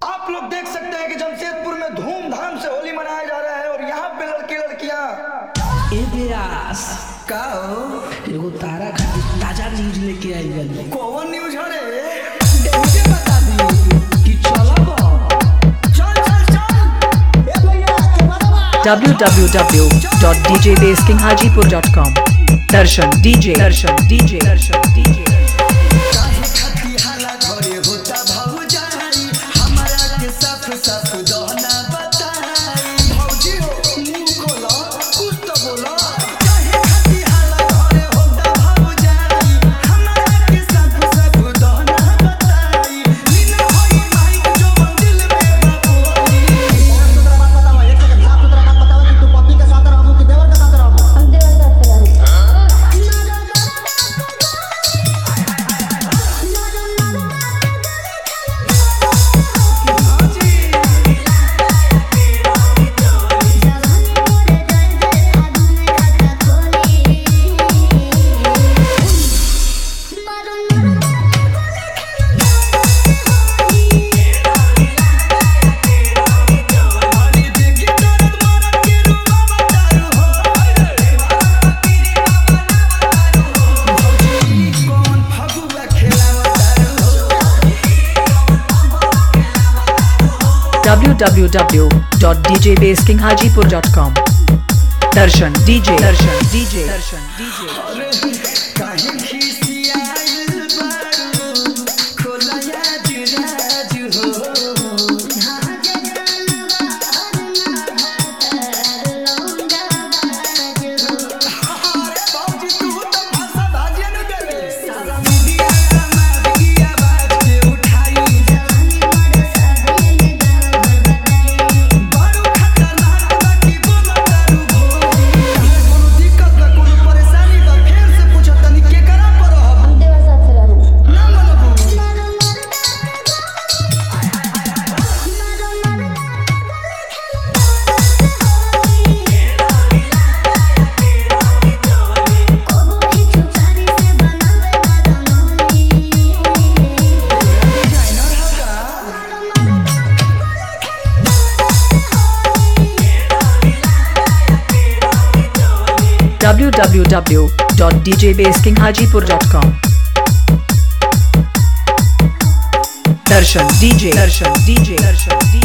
आप लोग देख सकते हैं कि जमशेदपुर में धूमधाम से होली मनाया जा रहा है और यहाँ पे लड़के लड़कियाँ ए व्यास का हो? एगो तारा खातिर ताजा न्यूज लेके आई बनी कौन न्यूज है रे मुझे बता दी कि चलब चल चल चल ए भैया के बरवा www.djbaskinghajipur.com Darshan DJ Darshan DJ Darshan DJ काहे खाती हाला घरे होता भौजाई हमरा के साफ साफ दहना बताई भौजी हो मुंह खोलो कुछ तो बोलो काहे खाती हाला घरे होता भौजाई हमरा के साफ साफ दहना बताई नीना होई माइक जो मंदिर में बाबूई अरे देखी दर्द मरद के रूबा बतारू हो भौजी कौन फगुआ खेलावतारू हो www.djbaskinghajipur.com Darshan DJ Darshan DJ Darshan DJ काहे खिसियाइल बारू खोलया जुराज हो अरे बाबूजी तू तो भाषा भाजिया न देले सारा मीडिया समाज की आवाज के उठाई बारू खतरनाक बाकी बोलो दारू भोगी कोनो दिक्कत बा कोनो परेशानी बा फेर से पूछो तनी के करा पर हब ना मनबू डिजाइनर हगा www.djbaskinghajipur.com Darshan DJ Darshan DJ Darshan DJ